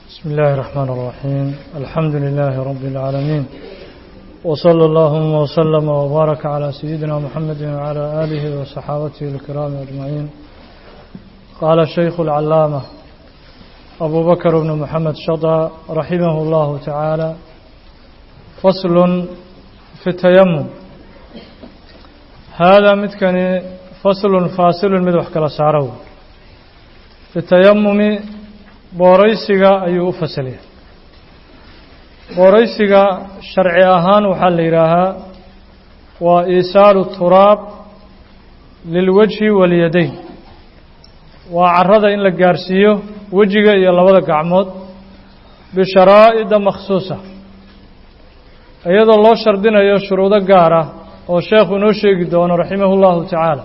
بسم الله الرحمن الرحيم الحمد لله رب العالمين وصلى اللهم وسلم وبارك على سيدنا محمد وعلى آله وصحابته الكرام أجمعين قال الشيخ العلامة أبو بكر بن محمد شطى رحمه الله تعالى فصل في التيمم هذا متكني فصل فاصل مدوح كلا سارو في التيمم booraysiga ayuu u fasalaya booraysiga sharci ahaan waxaa la yidhaahaa waa iisaalu turaab lilwajhi walyadayn waa carrada in la gaarsiiyo wejiga iyo labada gacmood bisharaa'ida makhsuusa iyadoo loo shardinayo shuruudo gaar ah oo sheekhu inoo sheegi doono raximah اllahu tacaala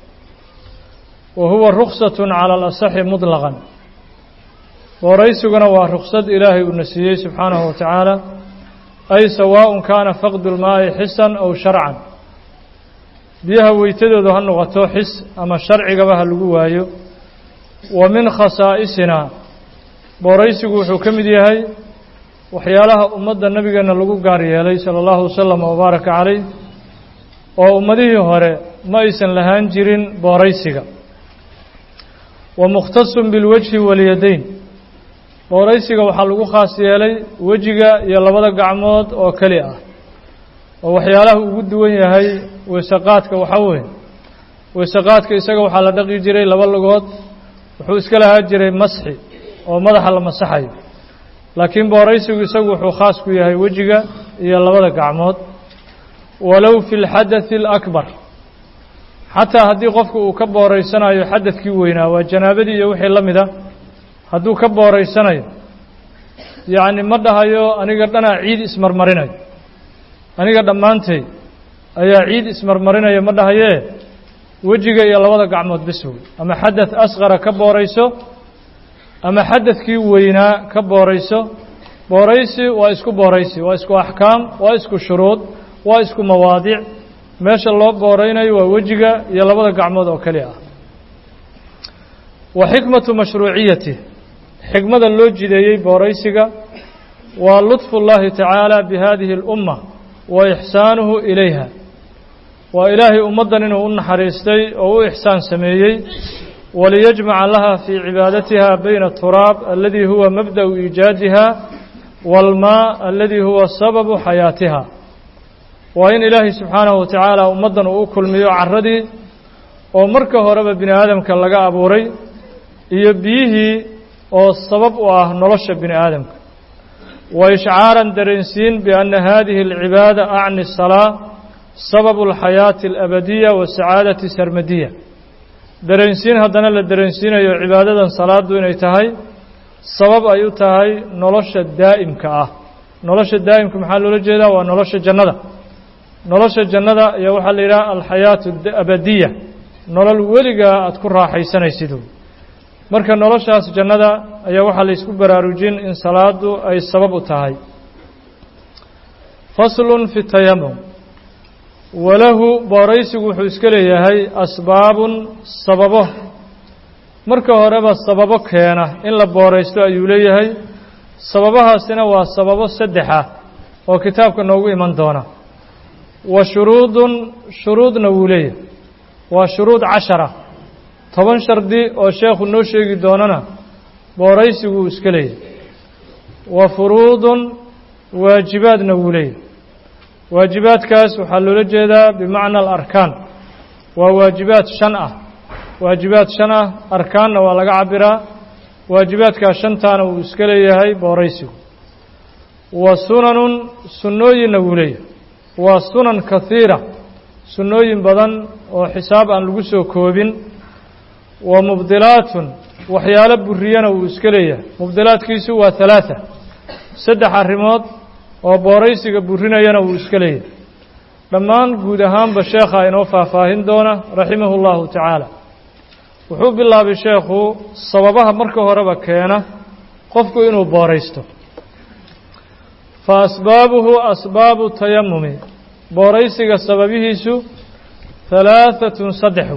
wa huwa ruksat cala alasaxi muطlaqan booraysiguna waa ruksad ilaahay uuna siiyey subxaanahu wa tacaala ay sawaaءun kaana faqdu lmaa'i xisan aw sharcan biyaha weytadoodu ha noqoto xis ama sharcigaba ha lagu waayo wa min khasaa'isinaa booraysigu wuxuu ka mid yahay waxyaalaha ummadda nebigeenna lagu gaar yeelay sala allahu wasalam wabaaraka calayh oo ummadihii hore ma aysan lahaan jirin booraysiga wa mukhtasun bilwajhi walyadayn booraysiga waxaa lagu khaas yeelay wejiga iyo labada gacmood oo keli ah oo waxyaalaha ugu duwan yahay weysaqaadka waxaa weeye weysaqaadka isaga waxaa la dhaqi jiray laba lugood wuxuu iska lahaa jiray masxi oo madaxa la masaxayo laakiin booraysigu isagu wuxuu khaas ku yahay wejiga iyo labada gacmood walow fi lxadathi alakbar xataa haddii qofku uu ka booraysanayo xadadkii weynaa waa janaabadii iyo wixii la mid a hadduu ka booraysanayo yacni ma dhahayo aniga dhanaa ciid ismarmarinayo aniga dhammaantay ayaa ciid ismarmarinaya ma dhahayee wejiga iyo labada gacmood bis wey ama xadath asqara ka boorayso ama xadadkii weynaa ka boorayso booraysi waa isku booraysi waa isku axkaam waa isku shuruud waa isku mawaadic meesha loo booraynayo waa wejiga iyo labada gacmood oo keli ah wa xikmatu mashruuciyati xikmada loo jideeyey booraysiga waa ludfu اllahi tacaala bihadihi اlumma wa ixsaanuhu ilayha waa ilaahay ummaddan inuu u naxariistay oo u ixsaan sameeyey waliyajmaca laha fii cibaadatiha bayna turaab aladii huwa mabda'u iijaadiha wاlmaa aladii huwa sababu xayaatiha waa in ilaahay subxaanahu wa tacaala ummaddan uu u kulmiyo carradii oo marka horeba bini aadamka laga abuuray iyo biyihii oo sabab u ah nolosha bini aadamka wa ishcaaran dareensiin bianna hadihi alcibaada acni salaa sababu alxayaati alabadiya wasacaadati sarmadiya dareensiin haddana la dareensiinayo cibaadadan salaaddu inay tahay sabab ay u tahay nolosha daa'imka ah nolosha daa'imka maxaa loola jeedaa waa nolosha jannada nolosha jannada ayaa waxaa la yidhaha alxayaatu abadiya nolol weligaa aada ku raaxaysanaysid marka noloshaas jannada ayaa waxaa la ysku baraarujin in salaadu ay sabab u tahay faslun fi tayamum walahu booraysigu wuxuu iska leeyahay asbaabun sababo marka horeba sababo keena in la booraysto ayuu leeyahay sababahaasina waa sababo saddex ah oo kitaabka noogu iman doona wa shuruudun shuruudna wuu leeyahay waa shuruud cashara toban shardi oo sheekhu noo sheegi doonana booraysigu uu iska leeyahay wa furuudun waajibaadna wuu leeyahay waajibaadkaas waxaa loola jeedaa bimacna alarkaan waa waajibaad shan ah waajibaad shan ah arkaanna waa laga cabiraa waajibaadkaas shantaana wuu iska leeyahay booraysigu wa sunanun sunnooyinna wuu leeyahay waa sunan kahiira sunnooyin badan oo xisaab aan lagu soo koobin wa mubdilaatun waxyaalo buriyana wuu iska leeyahay mubdilaadkiisu waa halaata saddex arrimood oo booraysiga burinayana wuu iska leeyahay dhammaan guud ahaanba sheekha inoo faahfaahin doona raximahu اllahu tacaala wuxuu bilaabay sheekhu sababaha marka horeba keena qofku inuu booraysto fa asbaabuhu asbaabu tayamumi booraysiga sababihiisu halaaثatun saddex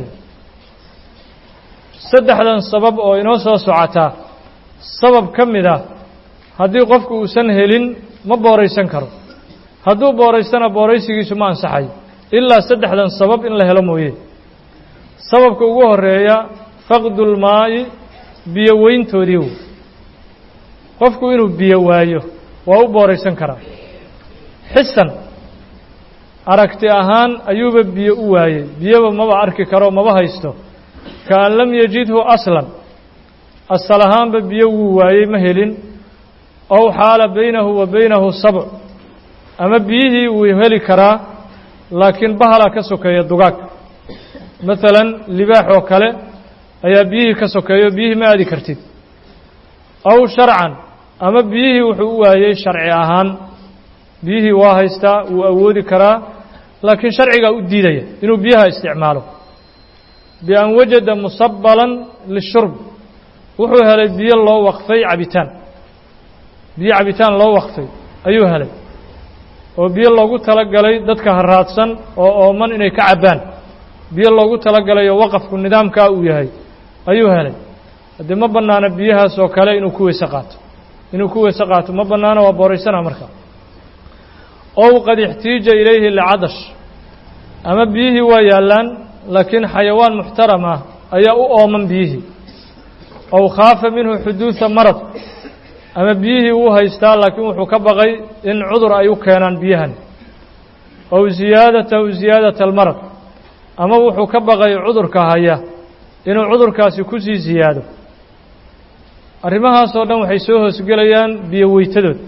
saddexdan sabab oo inoo soo socotaa sabab ka mid ah haddii qofku uusan helin ma booraysan karo hadduu booraystana booraysigiisu ma ansaxayo ilaa saddexdan sabab in la helo mooye sababka ugu horeeya faqdulmaa'i biyo weyntoodii wey qofku inuu biyo waayo waa u booraysan karaa xisan aragti ahaan ayuuba biyo u waayey biyoba maba arki karo maba haysto kaan lam yajidhu aslan asal ahaanba biyo wuu waayey ma helin ow xaala baynahu wa baynahu sabc ama biyihii wuu heli karaa laakiin bahalaa ka sokeeya dugaag maalan libaax oo kale ayaa biyihii ka sokeeyo biyihii ma aadi kartid aw sharcan ama biyihii wuxuu u waayey sharci ahaan biyihii waa haystaa wuu awoodi karaa laakiin sharcigaa u diidaya inuu biyaha isticmaalo bian wajada musabalan lishurb wuxuu helay biyo loo waqfay cabitaan biyo cabitaan loo waqfay ayuu helay oo biyo loogu talagalay dadka haraadsan oo ooman inay ka cabbaan biyo loogu talagalay oo waqafku nidaamkaa uu yahay ayuu helay haddii ma bannaano biyahaas oo kale inuu ku weyse qaato inuu ku weyse qaato ma bannaano waa booraysana markaa ow qad ixtiija ilayhi licadash ama biyihii waa yaallaan laakiin xayawaan muxtaram ah ayaa u ooman biyihii ow khaafa minhu xuduuda marad ama biyihii wuu haystaa laakiin wuxuu ka baqay in cudur ay u keenaan biyahan ow ziyaadatahu ziyaadata almarad ama wuxuu ka baqay cudurka haya inuu cudurkaasi ku sii ziyaado arrimahaasoo dhan waxay soo hoosgelayaan biyo weytadood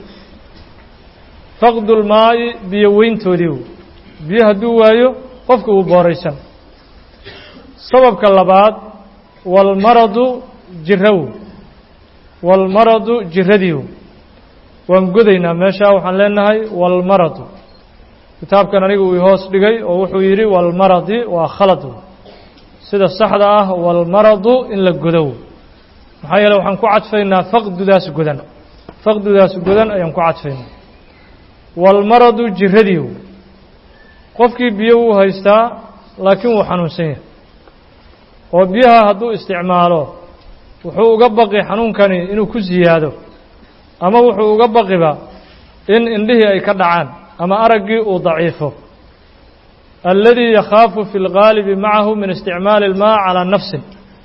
faqdulmaa'i biyo weyntoodii biyo hadduu waayo qofku uu booraysan sababka labaad walmaradu jiraw walmaradu jiradiiw waan godaynaa meeshaa waxaan leenahay walmaradu kitaabkan anigu uu hoos dhigay oo wuxuu yidhi walmaradi waa khalad sida saxda ah walmaradu in la godow maxaa yeele waxaan ku cadfaynaa faqdudaas godan faqdudaas godan ayaan ku cadfaynaa walmaradu jiradiiw qofkii biyo wuu haystaa laakiin wuu xanuunsan yahay oo biyaha hadduu isticmaalo wuxuu uga baqi xanuunkani inuu ku siyaado ama wuxuu uga baqiba in indhihii ay ka dhacaan ama araggii uu daciifo alladii yakhaafu fi اlgaalibi macahu min isticmaali اlmaa calaa nafsin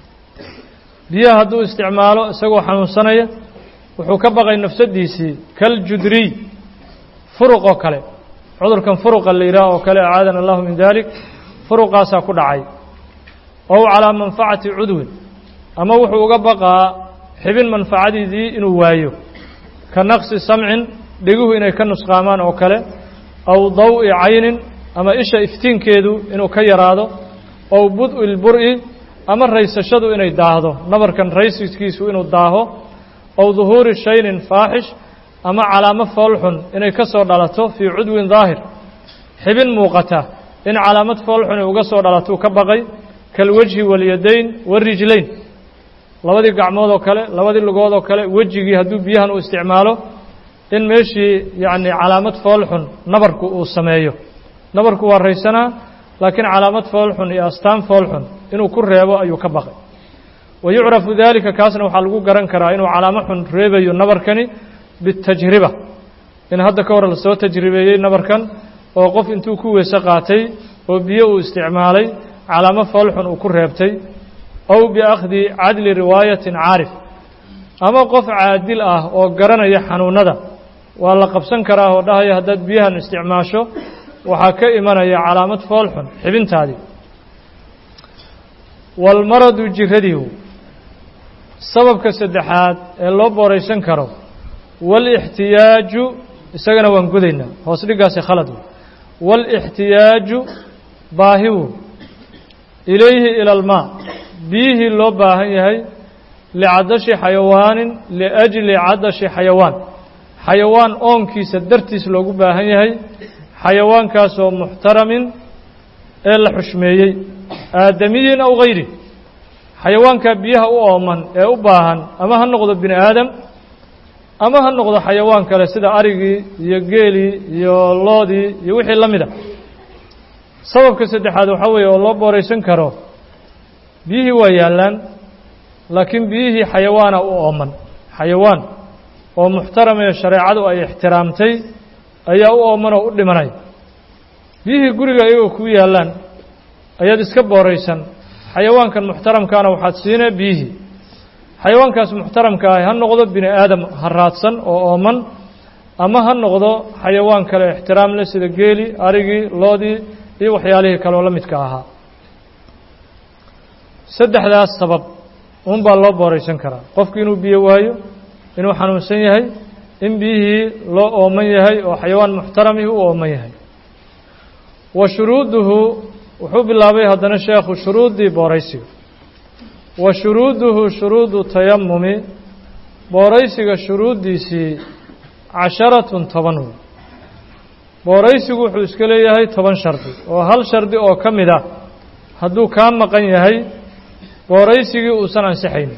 biyaha hadduu isticmaalo isagoo xanuunsanaya wuxuu ka baqay nafsadiisii kaljudriy furuq oo kale cudurkan furuqa la yidhaah oo kale acaadana allahu min dalik furuqaasaa ku dhacay ow calaa manfacati cudwin ama wuxuu uga baqaa xibin manfacadiisii inuu waayo ka naqsi samcin dhiguhu inay ka nusqaamaan oo kale aw daw-i caynin ama isha iftiinkeedu inuu ka yaraado ow bud-i lbur-i ama raysashadu inay daahdo nabarkan raysiskiisu inuu daaho ow duhuuri shaynin faaxish ama calaamo foolxun inay ka soo dhalato fii cudwin daahir xibin muuqata in calaamad foolxun uga soo dhalatuu ka baqay kalwajhi walyadayn warijlayn labadii gacmood oo kale labadii lugood oo kale wejigii hadduu biyahan uu isticmaalo in meeshii yacni calaamad foolxun nabarku uu sameeyo nabarku waa raysanaa laakiin calaamad foolxun iyo astaan foolxun inuu ku reebo ayuu ka baqay wa yucrafu daalika kaasna waxaa lagu garan karaa inuu calaamo xun reebayo nabarkani bitajriba in hadda ka hor lasoo tajribeeyey nabarkan oo qof intuu ku weyse qaatay oo biyo uu isticmaalay calaamo foolxun uu ku reebtay ow biakhdi cadli riwaayatin caarif ama qof caadil ah oo garanaya xanuunada waa la qabsan karaa oo dhahaya haddaad biyahan isticmaasho waxaa ka imanaya calaamad foolxun xibintaadii walmaradu jiradiihu sababka saddexaad ee loo booraysan karo waalixtiyaaju isagana waan godaynaa hoos dhigaasi khalad waalixtiyaaju baahiwu ilayhi ila almaa biyihii loo baahan yahay licadashi xayawaanin liajli cadashi xayawaan xayawaan oonkiisa dartiis loogu baahan yahay xayawaankaasoo muxtaramin ee la xushmeeyey aadamiyin aw hayri xayawaankaa biyaha u ooman ee u baahan ama ha noqdo bini aadam ama ha noqdo xayawaan kale sida arigii iyo geelii iyo loodii iyo wixii la mida sababka saddexaad waxaa weeye oo loo booraysan karo biyihii waa yaallaan laakiin biyihii xayawaana u ooman xayawaan oo muxtaramee shareecadu ay ixtiraamtay ayaa u oomanoo u dhimanaya biyihii guriga iyagoo kuu yaallaan ayaad iska booraysan xayawaankan muxtaramkaana waxaad siinee biyihii xayawaankaas muxtaramka ahi ha noqdo bini aadam ha raadsan oo ooman ama ha noqdo xayawaan kale ixtiraam leh sida geeli arigii loodii iyo waxyaalihii kaleoo la midka ahaa saddexdaas sabab uun baa loo booraysan karaa qofku inuu biyo waayo inuu xanuunsan yahay in biyihii loo ooman yahay oo xayawaan muxtaramihi u ooman yahay wa shuruuduhu wuxuu bilaabay haddana sheekhu shuruuddii booraysiga wa shuruuduhu shuruudu tayamumi booraysiga shuruuddiisii casharatun toban wey booraysigu wuxuu iska leeyahay toban shardi oo hal shardi oo ka mid ah hadduu kaa maqan yahay booraysigii uusan ansixaynin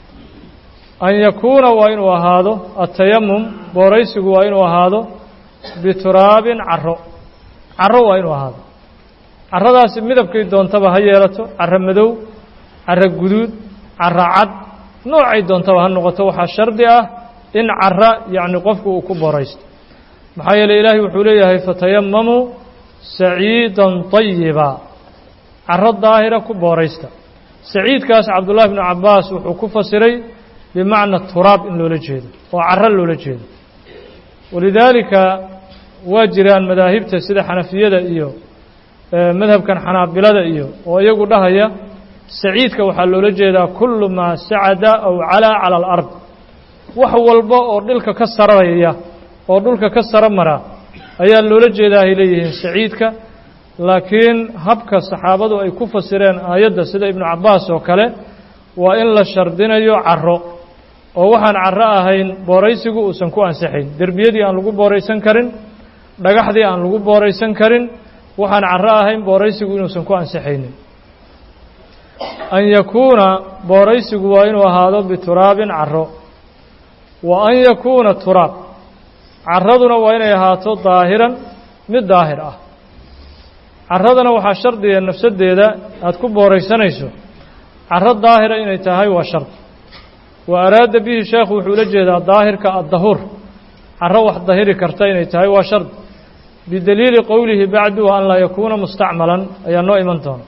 an yakuuna waa inuu ahaado atayamum booraysigu waa inuu ahaado bituraabin caro caro waa inuu ahaado carradaasi midabkay doontaba ha yeelato carro madow carro guduud carro cad noocay doontaba ha noqoto waxaa shardi ah in cara yacni qofku uu ku booraysto maxaa yeeley ilaahay wuxuu leeyahay fatayamamuu saciidan طayiba caro daahira ku booraysta saciidkaas cabdullahi bnu cabbaas wuxuu ku fasiray bimacna turaab in loola jeedo oo caro loola jeedo walidaalika waa jiraan madaahibta sida xanafiyada iyo madhabkan xanaabilada iyo oo iyagu dhahaya saciidka waxaa loola jeedaa kullu maa sacada aw calaa cala alard wax walba oo dhilka ka sararaya oo dhulka ka saro mara ayaa loola jeedaa ay leeyihiin saciidka laakiin habka saxaabadu ay ku fasireen aayadda sida ibnu cabbaas oo kale waa in la shardinayo caro oo waxaan caro ahayn booraysigu uusan ku ansixayn derbiyadii aan lagu booraysan karin dhagaxdii aan lagu booraysan karin waxaan caro ahayn booraysigu inuusan ku ansixaynin an yakuuna booraysigu waa inuu ahaado bituraabin caro wa an yakuuna turaab caraduna waa inay ahaato daahiran mid daahir ah caradana waxaa shardiga nafsaddeeda aada ku booraysanayso caro daahira inay tahay waa shardi wa araada bihi sheekhu wuxuu ula jeedaa daahirka addahuur caro wax dahiri karta inay tahay waa shardi bidaliili qowlihi bacdu wa an laa yakuuna mustacmalan ayaa noo iman doona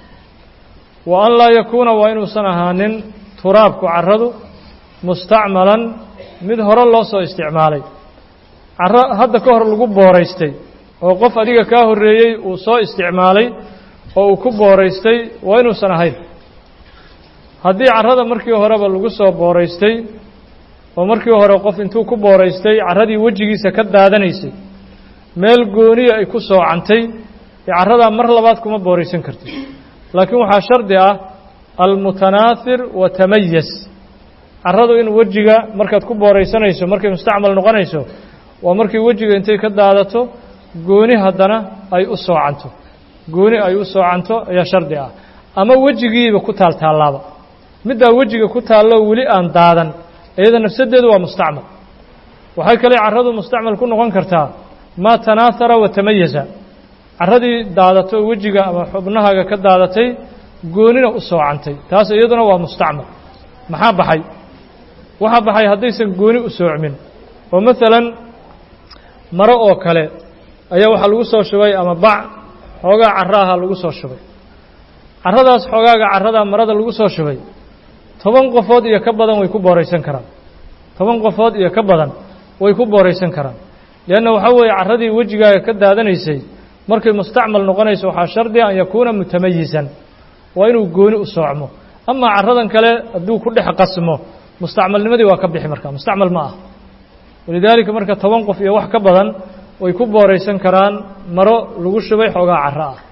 wa an laa yakuuna waa inuusan ahaanin turaabku caradu mustacmalan mid hore loo soo isticmaalay caro hadda ka hor lagu booraystay oo qof adiga kaa horreeyey uu soo isticmaalay oo uu ku booraystay waa inuusan ahayn haddii carrada markii horeba lagu soo booraystay oo markii hore qof intuu ku booraystay carradii wejigiisa ka daadanaysay meel gooniya ay ku soocantay ee carradaa mar labaad kuma booraysan kartid laakiin waxaa shardi ah almutanaahir wa tamayas carradu in wejiga markaad ku booraysanayso markay mustacmal noqonayso waa markii wejiga intay ka daadato gooni haddana ay u soocanto gooni ay u soocanto ayaa shardi ah ama wejigiiba ku taaltaallaaba middaa wejiga ku taallo weli aan daadan iyada nafsaddeedu waa mustacmal waxay kale carradu mustacmal ku noqon kartaa maa tanaahara wa tamayasa carradii daadato wejiga ama xubnahaaga ka daadatay goonina u soocantay taas iyaduna waa mustacmal maxaa baxay waxaa baxay haddaysan gooni u soocmin oo maalan maro oo kale ayaa waxaa lagu soo shubay ama bac xoogaa carro ahaa lagu soo shubay carradaas xoogaaga carradaa marada lagu soo shubay toban qofood iyo ka badan way ku booraysan karaan toban qofood iyo ka badan way ku booraysan karaan leanna waxaa weeye carradii wejigaaga ka daadanaysay markay mustacmal noqonayso waxaa shardiga an yakuuna mutamayisan waa inuu gooni u soocmo amaa carradan kale hadduu ku dhex qasmo mustacmalnimadii waa ka bixi marka mustacmal ma ah walidaalika marka toban qof iyo wax ka badan way ku booraysan karaan maro lagu shubay xoogaa carro ah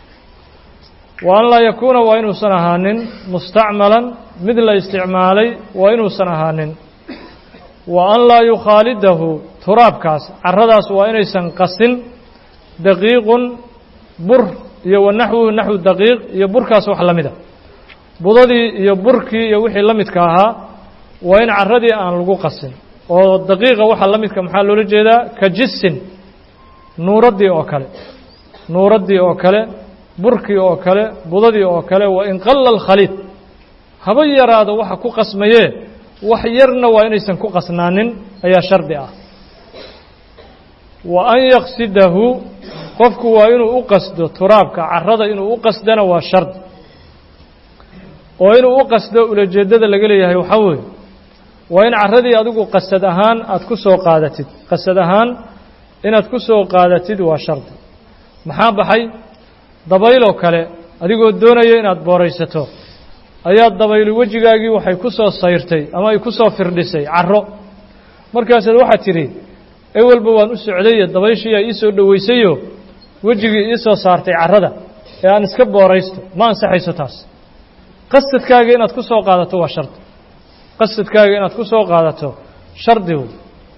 wa an laa yakuuna waa inuusan ahaanin mustacmalan mid la isticmaalay waa inuusan ahaanin wa an laa yukhaalidahu turaabkaas carradaas waa inaysan qasin daqiiqun bur iyo wa naxwuhu naxwu daqiiq iyo burkaas wax la mida budadii iyo burkii iyo wixii la midka ahaa waa in carradii aan lagu qasin oo daqiiqa waxa la midka maxaa loola jeedaa ka jisin nuuraddii oo kale nuuraddii oo kale burkii oo kale budadii oo kale wa in qalla alkhaliid haba yaraado waxa ku qasmayee wax yarna waa inaysan ku qasnaanin ayaa shardi ah wa an yaqsidahu qofku waa inuu u qasdo turaabka carrada inuu u qasdana waa shardi oo inuu u qasdo ulajeeddada laga leeyahay waxaa weeye waa in carradii adigu qasad ahaan aada ku soo qaadatid qasad ahaan inaad ku soo qaadatid waa shardi maxaa baxay dabayloo kale adigoo doonaya inaad booraysato ayaa dabayli wejigaagii waxay ku soo sayrtay ama ay ku soo firdhisay carro markaasaad waxaad tidhi ewelba waan u socdaye dabayshiiyaa ii soo dhowaysayo wejigii ii soo saartay carrada ee aan iska booraysto ma ansaxayso taas qasadkaaga inaad ku soo qaadato waa shardi qasadkaaga inaad ku soo qaadato shardi wey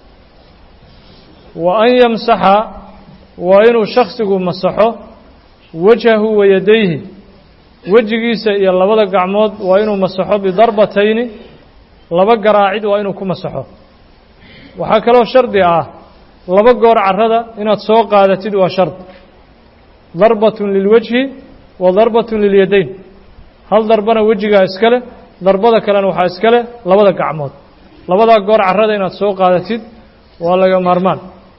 wa an yamsaxa waa inuu shaksigu masaxo wajhahu wa yadayhi wejigiisa iyo labada gacmood waa inuu masaxo bidarbatayni laba garaacid waa inuu ku masaxo waxaa kaloo shardi ah laba goor carrada inaad soo qaadatid waa shard darbatun lilwajhi wa darbatun lilyadayn hal darbana wejigaa iska leh darbada kalena waxaa iska leh labada gacmood labadaa goor carrada inaad soo qaadatid waa laga maarmaan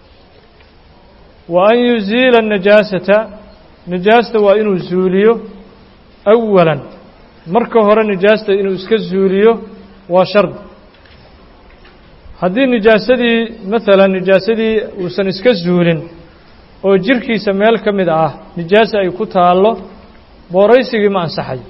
wa an yuziila najaasata nijaasta waa inuu zuuliyo awalan marka hore nijaasta inuu iska zuuliyo waa shardi haddii nijaasadii maalan nijaasadii uusan iska zuulin oo jirkiisa meel ka mid ah nijaasa ay ku taallo booraysigii ma ansaxayo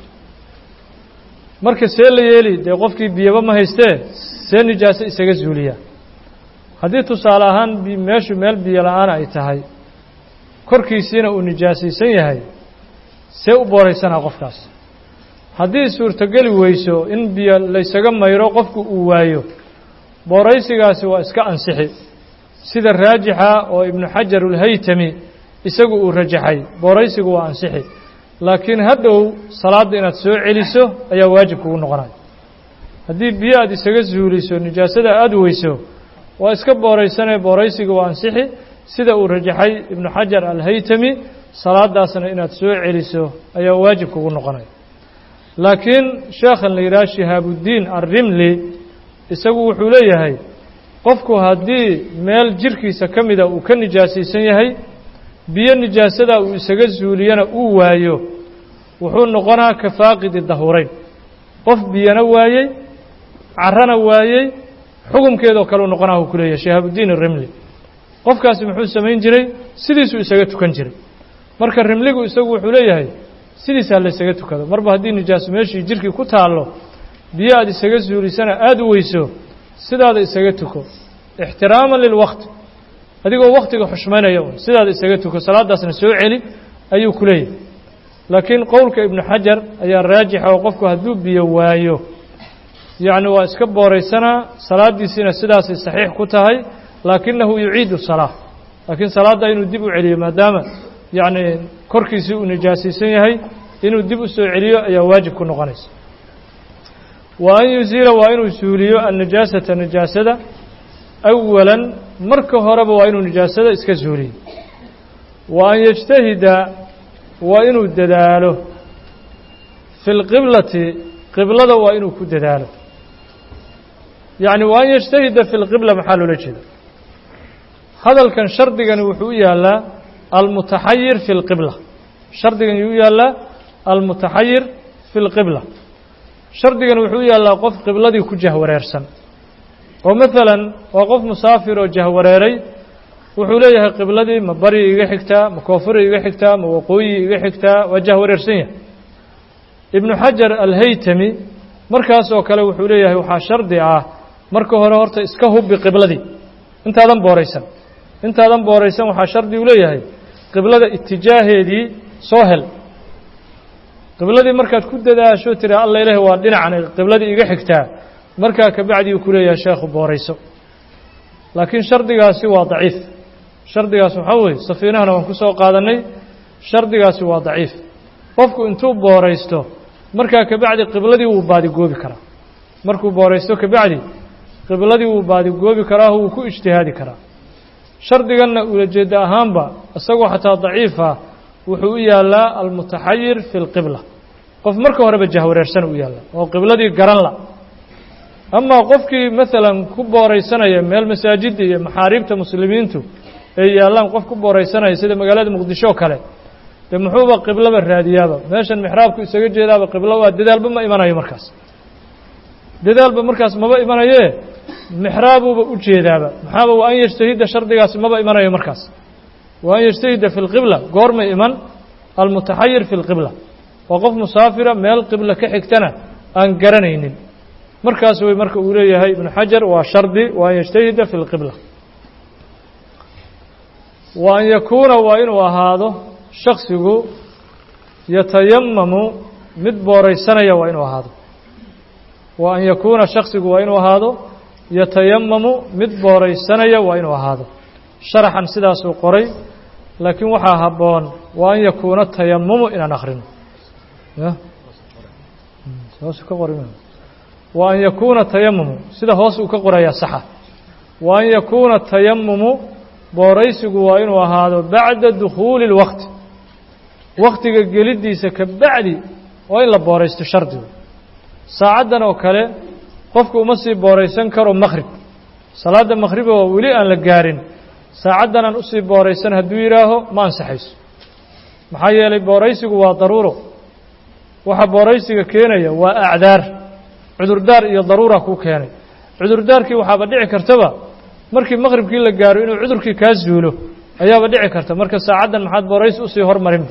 marka see la yeeli dee qofkii biyaba ma haystee see nijaaso isaga zuuliyaa haddii tusaale ahaan meeshu meel biyo la-aan ay tahay korkiisiina uu nijaasaysan yahay see u booraysanaa qofkaas haddii suurtogeli weyso in biyo laysaga mayro qofku uu waayo booraysigaasi waa iska ansixi sida raajixa oo ibnu xajar ulhaytami isagu uu rajaxay booraysigu waa ansixi laakiin hadhow salaadda inaad soo celiso ayaa waajib kugu noqonaya haddii biyo aad isaga zuuliso nijaasada aada weyso waa iska booraysanee booraysiga waa ansixi sida uu rajaxay ibnu xajar alhaytami salaadaasna inaad soo celiso ayaa waajib kugu noqonaya laakiin sheekhan la yidhaha shihaabudiin alrimli isagu wuxuu leeyahay qofku haddii meel jirkiisa ka mida uu ka nijaasaysan yahay biyo nijaasadaa uu isaga zuuliyana uu waayo wuxuu noqonaa ka faaqidi dahurayn qof biyana waayey carrana waayey xukumkeedoo kaleu noqonaa uu ku leeyahay shihaabudiin arimli qofkaasi muxuu samayn jiray sidiisuu isaga tukan jiray marka rimligu isagu wuxuu leeyahay sidiisaa laysaga tukado marba haddii nijaaso meeshii jirkii ku taallo biyo aad isaga zuulisana aada u weyso sidaada isaga tuko ixtiraaman lilwaqti adigoo waktiga xushmaynaya un sidaada isaga tuko salaadaasna soo celi ayuu ku leeyahay laakiin qowlka ibnu xajar ayaa raajixa oo qofku hadduu biyo waayo yacni waa iska booraysanaa salaaddiisiina sidaasay saxiix ku tahay laakinahu yuciidu salaa laakiin salaadda inuu dib u celiyo maadaama yacni korkiisii uu nijaasaysan yahay inuu dib u soo celiyo ayaa waajib ku noqonaysa wa an yuziila waa inuu suuliyo annijaasata nijaasada awalan marka horeba waa inuu nijaasada iska suuliyo wa an yajtahida waa inuu dadaalo fi lqiblati qiblada waa inuu ku dadaalo yacni wa an yajtahida fi lqibla maxaa loola jeeda hadalkan shardigani wuxuu u yaallaa almutaxayir fi lqibla shardigan yuu u yaallaa almutaxayir fi lqibla shardigan wuxuu u yaallaa qof qibladii ku jahwareersan oo maalan waa qof musaafir oo jahwareeray wuxuu leeyahay qibladii ma bari iga xigtaa ma koonfuri iga xigtaa ma waqooyi iga xigtaa waa jahwareersan yahay ibnu xajar alhaytami markaas oo kale wuxuu leeyahay waxaa shardi ah marka hore horta iska hubbi qibladii intaadan booraysan intaadan booraysan waxaa shardi uu leeyahay qiblada itijaaheedii soo hel qibladii markaad ku dadaasho tiri alla ilaah waa dhinacan qibladii iga xigtaa markaa kabacdii uu ku leeyahay sheekhu boorayso laakiin shardigaasi waa daciif shardigaas waxaa weeye safiinahana waan ku soo qaadannay shardigaasi waa daciif qofku intuu booraysto markaa kabacdi qibladii wuu baadigoobi karaa markuu booraysto kabacdi qibladii wuu baadigoobi karaa wuu ku ijtihaadi karaa shardiganna ulajeedda ahaanba isagoo xataa daciif ah wuxuu u yaallaa almutaxayir fi lqibla qof marka horeba jahwareersan u yaalla oo qibladii garan la amaa qofkii maalan ku booraysanaya meel masaajidda iyo maxaariibta muslimiintu ay yaallaan qof ku booraysanaya sida magaalada muqdisho oo kale dee muxuuba qiblaba raadiyaaba meeshan mixraabku isaga jeedaaba qiblo waa dadaalba ma imanayo markaas dadaalba markaas maba imanayee mixraabuuba u jeedaaba maxaaba wa an yajtahida shardigaasi maba imanayo markaas wa an yajtahida fi lqibla goormay iman almutaxayir fi lqibla waa qof musaafira meel qibla ka xigtana aan garanaynin markaas way marka uu leeyahay ibnu xajar waa shardi wa an yajtahida fi lqibla wa an yakuuna waa inuu ahaado shaksigu yatayamamu mid booraysanaya waa inuu ahaado wa an yakuuna shaksigu waa inuu ahaado yatayamamu mid booraysanaya waa inuu ahaado sharaxan sidaasuu qoray laakiin waxaa habboon wa an yakuuna tayamumu inaan akhrino wa an yakuuna tayamumu sida hoos uu ka qorayaa saxa wa an yakuuna tayamumu booraysigu waa inuu ahaado bacda dukhuuli اlwaqti waktiga geliddiisa ka bacdi waa in la booraysto shardigu saacaddan oo kale qofku uma sii booraysan karo makhrib salaadda makhriba oo weli aan la gaarin saacaddan aan usii booraysan hadduu yidhaaho ma ansaxayso maxaa yeelay booraysigu waa daruuro waxa booraysiga keenaya waa acdaar cudurdaar iyo daruura kuu keenay cudurdaarkii waxaaba dhici kartaba markii maqhribkii la gaaro inuu cudurkii kaa zuulo ayaaba dhici karta marka saacaddan maxaad booraysi usii hormarin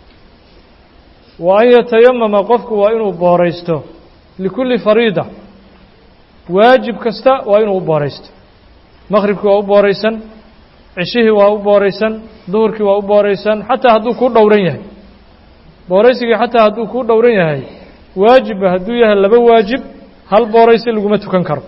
wa an yatayamama qofku waa inuu booraysto likulli fariida waajib kasta waa inuu u booraysto maqhribkii waa u booraysan cishihii waa u booraysan duhurkii waa u booraysan xataa hadduu kuu dhowran yahay booraysigii xataa hadduu kuu dhowran yahay waajibba hadduu yahay laba waajib hal booraysi laguma tukan karo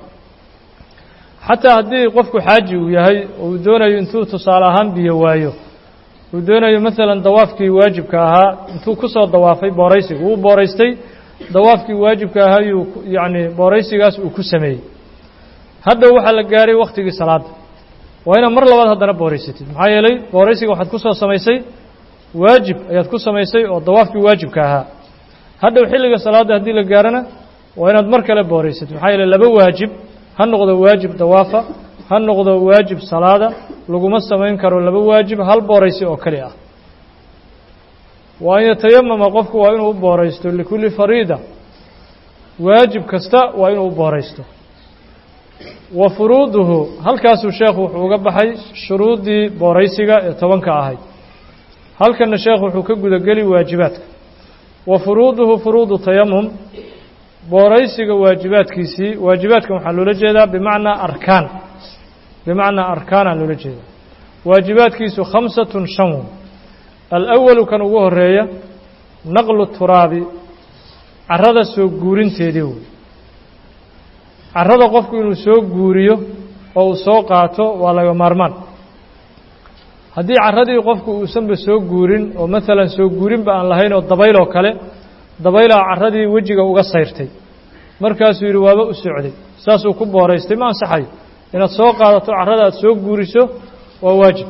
xataa haddii qofku xaaji uu yahay oo uu doonayo intuu tusaale ahaan biyo waayo uu doonayo maalan dawaafkii waajibka ahaa intuu ku soo dawaafay booraysiga wuu booraystay dawaafkii waajibka ahaa yuu yacni booraysigaas uu ku sameeyey hadhow waxaa la gaaray wakhtigii salaadda waa inaad mar labaad haddana booraysatid maxaa yeelay booraysiga waxaad ku soo samaysay waajib ayaad ku samaysay oo dawaafkii waajibka ahaa hadhow xilliga salaadda haddii la gaarana waa inaad mar kale booraysatid maxaa yeeley laba waajib ha noqdo waajib dawaafa ha noqdo waajib salaada laguma samayn karo laba waajib hal booraysi oo keli ah wa an yatayamama qofku waa inuu u booraysto likulli fariida waajib kasta waa inuu u booraysto wa furuuduhu halkaasuu sheekhu wuxuu uga baxay shuruuddii booraysiga ee tobanka ahayd halkanna sheekhu wuxuu ka gudageli waajibaadka wa furuuduhu furuudu tayamum booraysiga waajibaadkiisii waajibaadkan waxaa loola jeedaa bimacnaa arkaan bimacnaa arkaanaa loola jeedaa waajibaadkiisu khamsatun shan wey alawalu kan ugu horeeya naqlu turaabi carrada soo guurinteedii wey carrada qofku inuu soo guuriyo oo uu soo qaato waa laga maarmaan haddii carradii qofku uusanba soo guurin oo maalan soo guurinba aan lahayn oo dabayl oo kale dabaylaa carradii wejiga uga sayrtay markaasuu yidhi waaba u socday saasuu ku booraystay ma ansaxayo inaad soo qaadato carrada aad soo guuriso waa waajib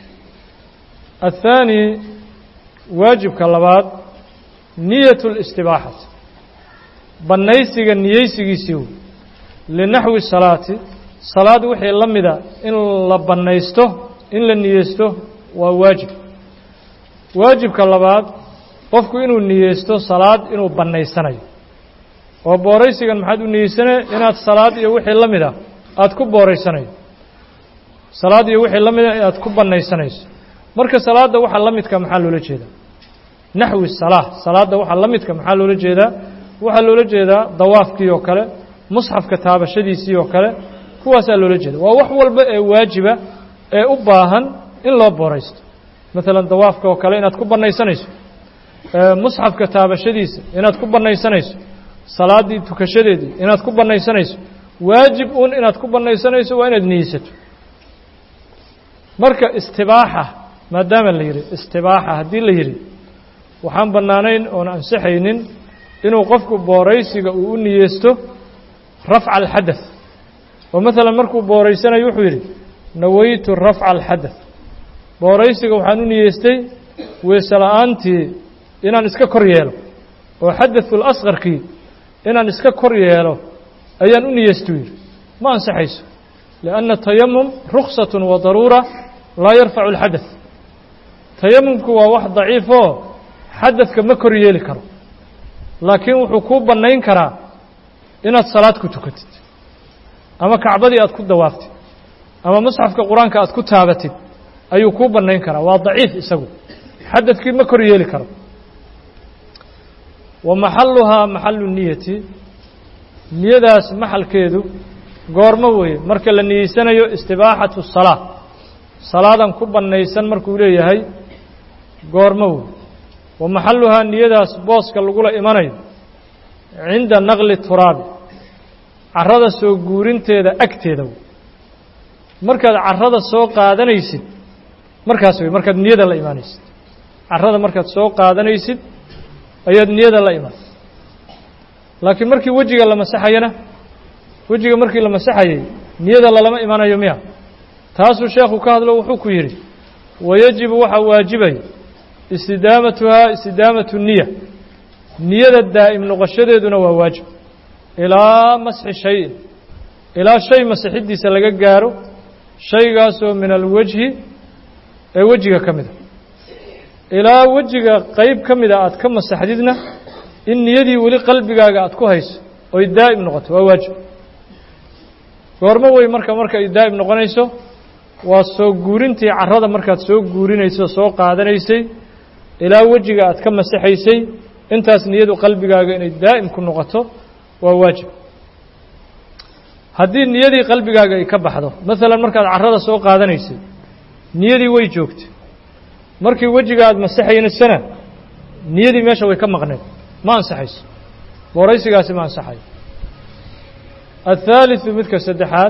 athaani waajibka labaad niyatu listibaaxati bannaysiga niyeysigiisii wey linaxwi salaati salaad wixii la mida in la bannaysto in la niyeysto waa waajib waajibka labaad qofku inuu niyeysto salaad inuu bannaysanayo oo booraysigan maxaad u niyeysanaya inaad salaad iyo wixii la mid ah aada ku booraysanayo salaad iyo wixii la mida inaad ku bannaysanayso marka salaadda waxa la midka maxaa loola jeedaa naxwi salaa salaadda waxa la midka maxaa loola jeedaa waxaa loola jeedaa dawaafkii oo kale musxafka taabashadiisii oo kale kuwaasaa loola jeeda waa wax walba ee waajiba ee u baahan in loo booraysto maalan dawaafka oo kale inaad ku bannaysanayso musxafka taabashadiisa inaad ku bannaysanayso salaaddii tukashadeedii inaad ku bannaysanayso waajib uun inaad ku bannaysanayso waa inaad niyeysato marka istibaaxa maadaama la yidhi istibaaxa haddii la yidhi waxaan bannaanayn oon ansixaynin inuu qofku booraysiga uu u niyeysto rafca alxadath oo maalan markuu booraysanayo wuxuu yidhi nawaytu rafca alxadath booraysiga waxaan u niyeystay weese la-aantii inaan iska kor yeelo oo xadathul asqarkii inaan iska kor yeelo ayaan u niyeystuu yidhi ma ansaxayso lianna tayamum ruksatun wa daruura laa yarfacu alxadath tayamumku waa wax daciifoo xadadka ma kor yeeli karo laakiin wuxuu kuu bannayn karaa inaad salaad ku tukatid ama kacbadii aad ku dawaaftid ama musxafka qur-aanka aad ku taabatid ayuu kuu bannayn karaa waa daciif isagu xadadkii ma kor yeeli karo wa maxaluhaa maxalu niyati niyadaas maxalkeedu goormo weeye marka la niyeysanayo istibaaxatu salaa salaadan ku bannaysan markuu leeyahay goormo wey wa maxaluhaa niyadaas booska lagula imanayo cinda naqli turaabi carrada soo guurinteeda agteeda wey markaad carrada soo qaadanaysid markaas wey markaad niyada la imaanaysid carrada markaad soo qaadanaysid ayaad niyada la imaan laakiin markii wejiga la masaxayana wejiga markii la masaxayay niyada lalama imanayo miya taasuu sheekhu ka hadlo wuxuu ku yidhi wayajibu waxaa waajibaya istidaamatuhaa istidaamatu niya niyada daa'im noqoshadeeduna waa waajib ilaa masxi shayin ilaa shay masixiddiisa laga gaaro shaygaasoo min alwejhi ee wejiga ka mida ilaa wejiga qeyb ka mida aad ka masaxdidna in niyadii weli qalbigaaga aad ku hayso oy daa'im noqoto waa waajib goormo wey marka marka ay daa'im noqonayso waa soo guurintii carrada markaad soo guurinayso soo qaadanaysay ilaa wejiga aad ka masaxaysay intaas niyadu qalbigaaga inay daa'im ku noqoto waa waajib haddii niyadii qalbigaaga ay ka baxdo maalan markaad carrada soo qaadanaysay niyadii way joogtay markii wejiga aad masaxaynasana niyadii meesha way ka maqneed ma ansaxayso booraysigaasi ma ansaxayo athaaliثu midka saddexaad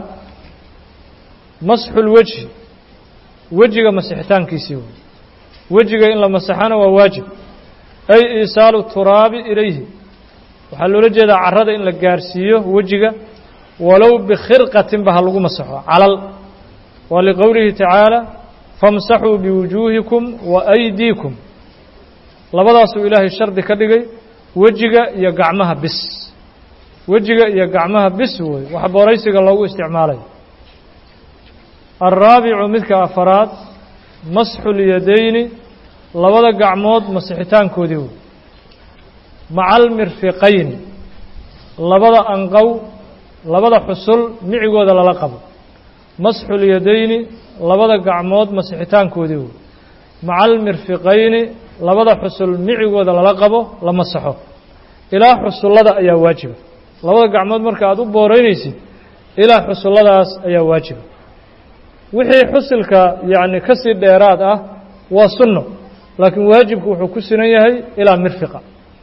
masxu lwejhi wejiga masixitaankiisii wey wejiga in la masaxana waa waajib ay iisaalu turaabi ilayhi waxaa loola jeedaa carrada in la gaarsiiyo wejiga walow bikhirqatinba ha lagu masaxo calal waa liqowlihi tacaala famsaxuu biwujuuhikum wa aydiikum labadaasuu ilaahay shardi ka dhigay wejiga iyo gacmaha bis wejiga iyo gacmaha bis wey wax booraysiga loogu isticmaalayo alraabicu midka afaraad masxu lyadayni labada gacmood masixitaankoodii wey maca almirfiqayni labada anqow labada xusul micigooda lala qabo masxu lyadayni labada gacmood masixitaankoodii wey maca almirfiqayni labada xusul micigooda lala qabo la masaxo ilaa xusullada ayaa waajiba labada gacmood marka aad u booreynaysid ilaa xusulladaas ayaa waajiba wixii xusilka yacni ka sii dheeraad ah waa sunno laakiin waajibku wuxuu ku sinan yahay ilaa mirfiqa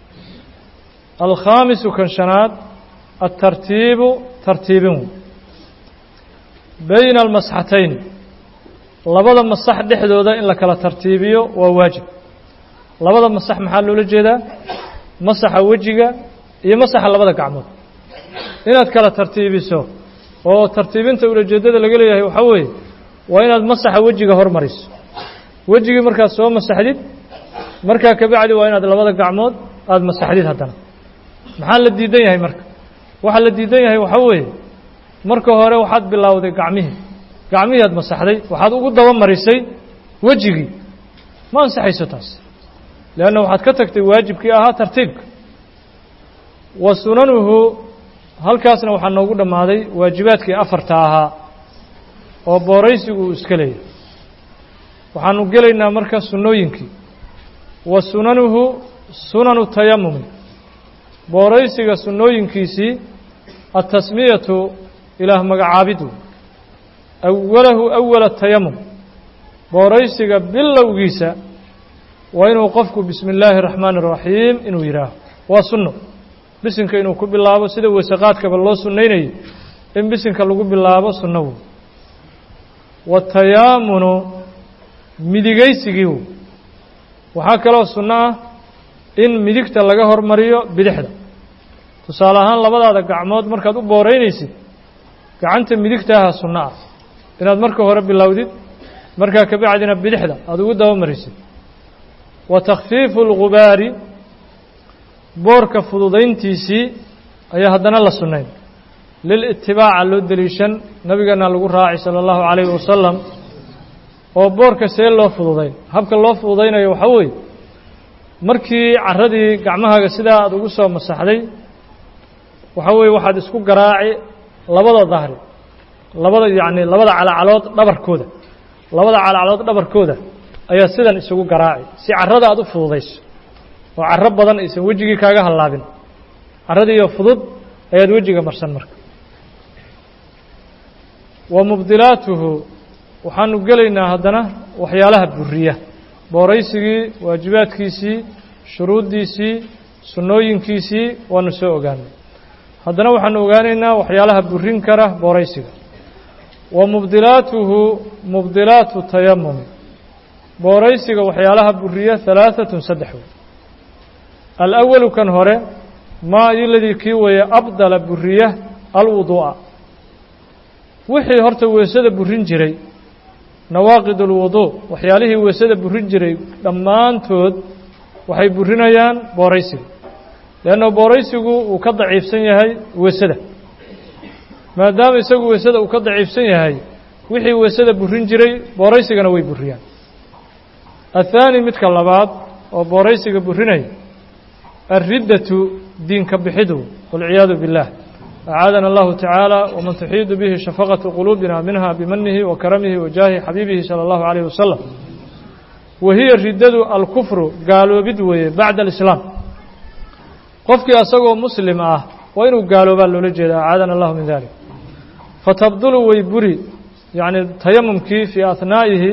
alkhaamisu kan shanaad altartiibu tartiibin bayna almasxatayn labada masax dhexdooda in la kala tartiibiyo waa waajib labada masax maxaa loola jeedaa masaxa wejiga iyo masaxa labada gacmood inaad kala tartiibiso oo tartiibinta ulajeeddada laga leeyahay waxaa weeye waa inaad masaxa wejiga hormariso wejigii markaad soo masaxdid markaa kabacdi waa inaad labada gacmood aada masaxdid haddana maxaa la diidan yahay marka waxaa la diidan yahay waxaa weeye marka hore waxaad bilowday gacmihii gacmihii aad masaxday waxaad ugu daba marisay wejigii ma ansaxayso taas leanna waxaad ka tagtay waajibkii ahaa tartiibka wa sunanuhu halkaasna waxaa noogu dhammaaday waajibaadkii afarta ahaa oo booraysigu uu iska leeyahay waxaanu gelaynaa marka sunnooyinkii wa sunanuhu sunanu tayamumi booraysiga sunnooyinkiisii altasmiyatu ilaah magacaabidu awalahu awala tayamum booraysiga bilowgiisa waa inuu qofku bismi illaahi اraxmaani الraxiim inuu yidhaaho waa sunno bisinka inuu ku bilaabo sida wasaqaadkaba loo sunnaynayay in bisinka lagu bilaabo sunno wey watayaamunu midigaysigii wey waxaa kaloo sunno ah in midigta laga hormariyo bidixda tusaale ahaan labadaada gacmood markaad u booreynaysid gacanta midigtaaha sunno ah inaad marka hore bilowdid markaa kabacdina bidixda aada ugu daba marisid wa takhfiifu اlgubaari boorka fududayntiisii ayaa haddana la sunnayn lilitibaaca loo deliishan nabigeena lagu raacay sala allahu calayhi wasalam oo boorka see loo fududayn habka loo fududaynayo waxaa weeye markii carradii gacmahaaga sidaa aada ugu soo masaxday waxaa weeye waxaad isku garaaci labada dahri labada yacni labada calacalood dhabarkooda labada calacalood dhabarkooda ayaa sidan isugu garaaci si carrada aada u fududayso oo carro badan aysan wejigii kaaga hallaabin carradiiyo fudud ayaad wejiga marsan marka wa mubdilaatuhu waxaanu gelaynaa haddana waxyaalaha buriya booraysigii waajibaadkiisii shuruuddiisii sunnooyinkiisii waanu soo ogaanay haddana waxaanu ogaanaynaa waxyaalaha burin kara booraysiga wa mubdilaatuhu mubdilaatu tayamumi booraysiga waxyaalaha buriya halaaثatun saddex wey alawalu kan hore maa iladii kii weeye abdala buriya alwuduu'a wixii horta weesada burin jiray nawaaqid اlwuduu waxyaalihii weesada burin jiray dhammaantood waxay burinayaan booraysiga leanna booraysigu uu ka daciifsan yahay weesada maadaama isagu weesada uu ka daciifsan yahay wixii weesada burin jiray booraysigana way buriyaan athaani midka labaad oo booraysiga burinaya alriddatu diinka bixidu walciyaadu biاllah أعاadنا الله تعالى ومن تحيid به شhفقة قلوبنا منها بمنه وكرمه وجاهه xبيبه صلى الله عليه وسلم وهiي ridadu الكفر gaaloobid weeye baعd الإسلام qofkii asagoo مسلم ah waa inuu gaaloobaa loola jeeda أعاadنا الله min ذلك فتبdل way buri yaعnي تayamمkii في أثنaaئihi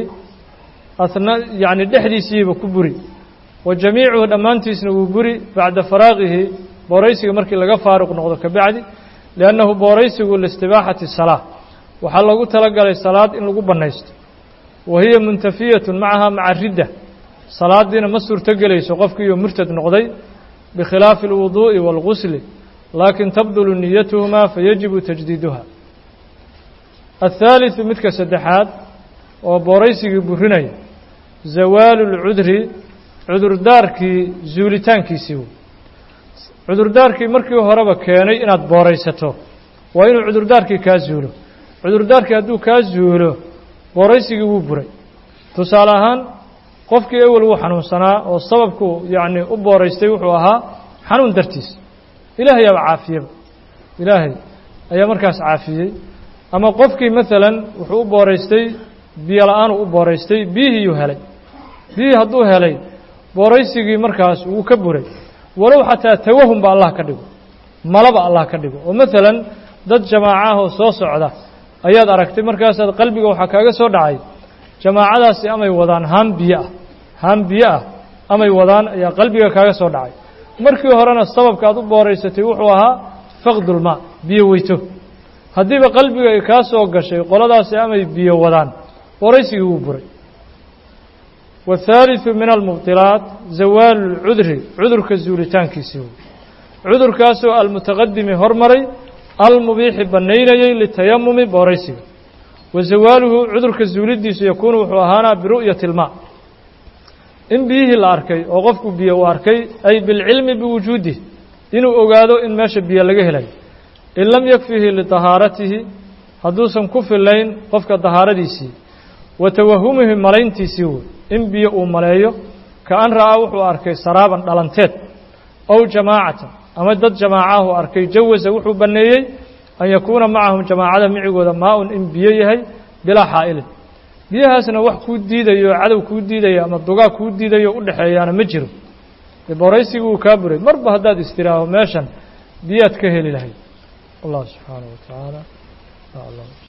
yaعni dhexdiisiiba ku buri وجamيiعuhu dhammaantiisna wuu buri baعda فراaqihi booraysiga markii laga faaruq noqdo kabacdi liannahu booraysigu liistibaaxati salaa waxaa loogu talagalay salaad in lagu bannaysto wa hiya muntafiyatun macaha maca ridda salaadiina ma suurto gelayso qofkiiyo murtad noqday bikhilaafi alwuduu'i waalgusli laakin tabdulu niyatuhumaa fayajibu tajdiiduha athaaliثu midka saddexaad oo booraysigii burinaya zawaalu اlcudri cudurdaarkii zuulitaankiisii wey cudurdaarkii markii horeba keenay inaad booraysato waa inuu cudurdaarkii kaa zuulo cudurdaarkii hadduu kaa zuulo booraysigii wuu buray tusaale ahaan qofkii ewel wuu xanuunsanaa oo sababku yacni u booraystay wuxuu ahaa xanuun dartiis ilaahay aba caafiyeba ilaahay ayaa markaas caafiyey ama qofkii maalan wuxuu u booraystay biyo la-aan uu u booraystay biyihiiyuu helay biyihii hadduu helay booraysigii markaas wuu ka buray walow xataa tawahumba allah ka dhigo malaba allah ka dhigo oo maalan dad jamaaca ah oo soo socda ayaad aragtay markaasaad qalbiga waxaa kaaga soo dhacay jamaacadaasi amay wadaan haan biyo ah haan biyo ah amay wadaan ayaa qalbiga kaaga soo dhacay markii horena sababka aad u booraysatay wuxuu ahaa faqdulmaa biyo weyto haddiiba qalbiga ay kaa soo gashay qoladaasi amay biyo wadaan booraysigii wuu buray والثالثu min الmubطilaat zawaalu اlcudri cudurka zuulitaankiisii wey cudurkaasoo almutaqadimi hormaray almubiixi bannaynayey litayamumi booraysiga wa zawaaluhu cudurka zuulidiisu yakuunu wuxuu ahaanaa biru'yati اlmaa in biyihii la arkay oo qofku biyo uu arkay ay bilcilmi biwujuudih inuu ogaado in meesha biyo laga helayo in lam yakfihi liطahaaratihi hadduusan ku filayn qofka dahaaradiisii wa tawahumihi malayntiisii wey in biyo uu maleeyo ka an ra'aa wuxuu arkay saraaban dhalanteed ow jamaacatan ama dad jamaacahu arkay jawasa wuxuu banneeyey an yakuuna macahum jamaacada micigooda maa-un in biyo yahay bilaa xaa'ilin biyahaasna wax kuu diidayo cadow kuu diidayo ama dugaa kuu diidayo u dhexeeyaana ma jiro dee booraysigii wuu kaa buray marba haddaad istiraaho meeshan biyaad ka heli lahayd allah subxaanaه wa tacaala aclam